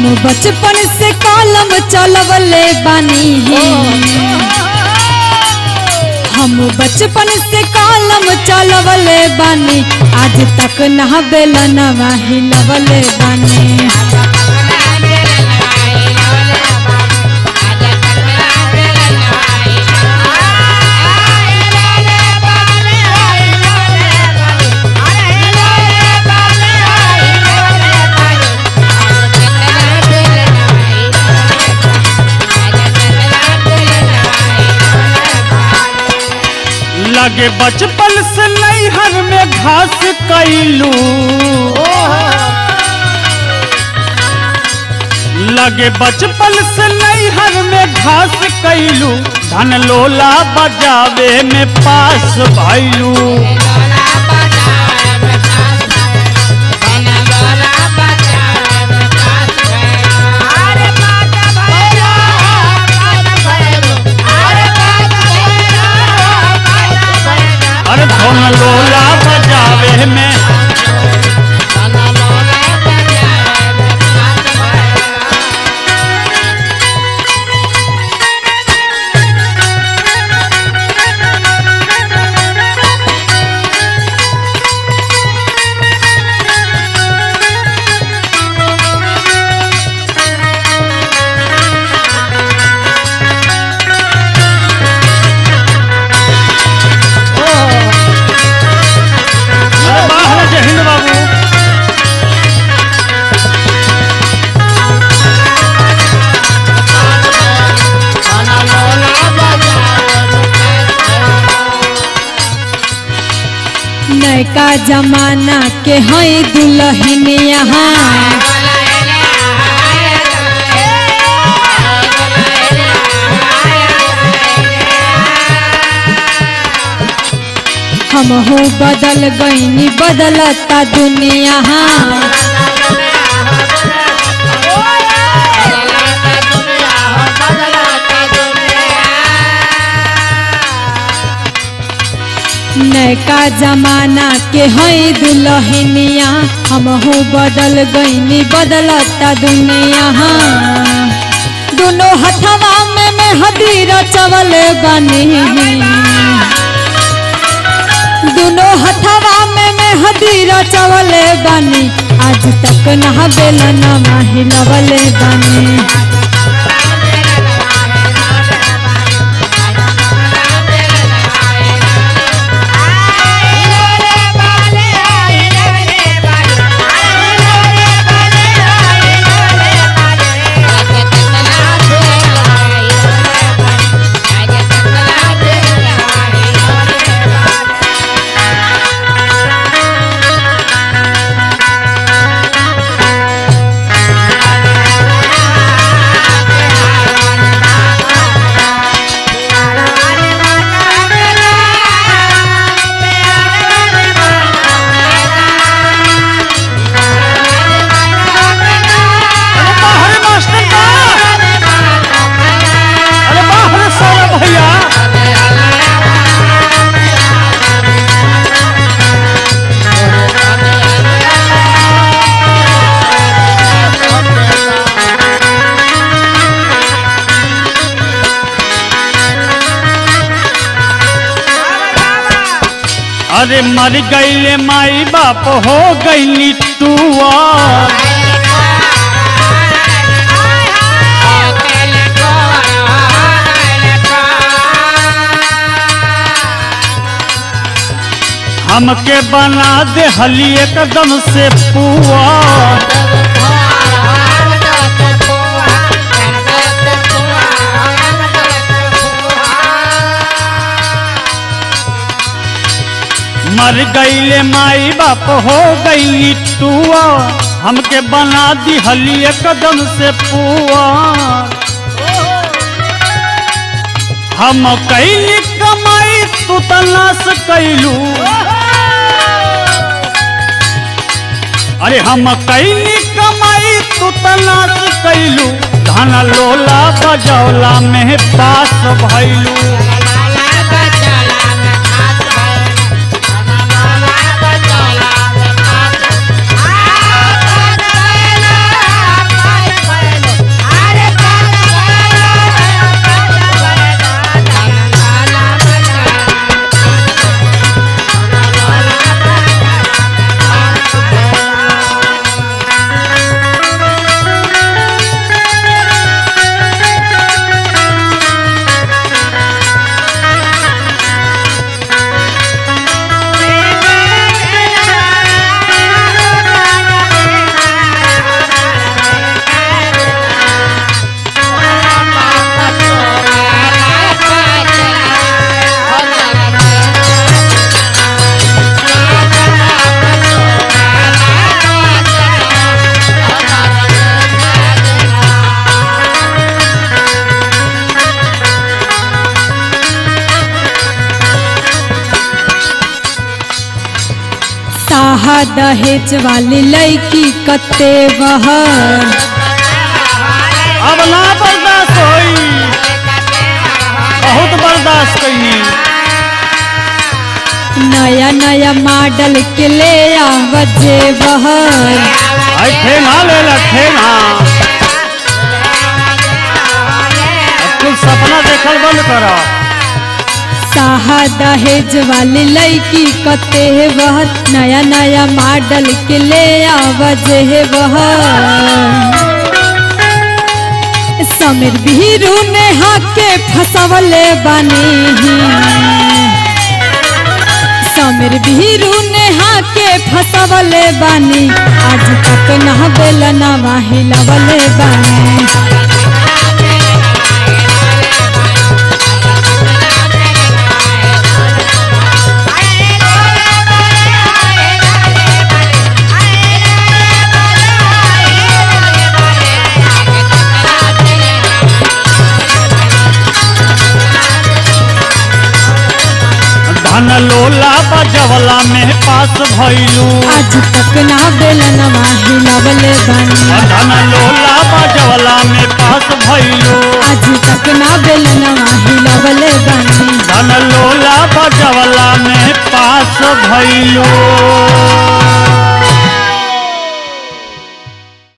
हम बचपन से कलम चलवले बानी हम बचपन से कलम चलवले बानी आज तक ना बेलनवा हिलवले बानी लगे बचपन से नैहर में घास कैलू लगे बचपन से नैहर में घास कैलू धन लोला बजावे में पास भैलू अरे धन लोला बजावे में अरे बाहर जे हिंद बाबू नयका जमाना के हैं दुल्हन यहाँ हम हो बदल गईनी बदलता दुनिया नयका जमाना के हैं दुल्हनिया हम हो बदल गईनी बदलता दुनिया दोनों हथवा में मेहदी रचवल बनी दोनों हथवा में मेहदी रचवले बानी आज तक ना बेलनवा हिलवले बानी अरे बाहर मास्टर का अरे बाहर सौरभ भैया अरे मर गईले माई बाप हो गईली तू हमके बना दे हली एकदम से पुआ मर गईले माई बाप हो गईली टुआ हमके बना दी हली एकदम से पुआ हम कैली कमाई तू तलाश कैलू अरे हम कैली कमाई तू तलाश कैलू धन लोला बजौला में पास भैलू साहा दहेज वाली लड़की कते बहर अब ना बर्दाश्त होई बहुत बर्दाश्त कैनी नया नया मॉडल के ले आवजे बहर आई ठेना ले ला ठेना अब कुल सपना देखल बंद करो साहा दहेज वाली लड़की कते बहर नया नया मॉडल के ले आवजे बहर समीर बीरू ने हाके फसवले बानी समीर बीरू ने हाके फसवले बानी आज तक ना बेलना हिलवले बानी धन लोला बजवला में पास भइलू आज तक ना बेलना हिलवले बानी धन लोला बजवला में पास भइलू आज तक ना बेलना हिलवले बानी धन लोला बजवला में पास भइलू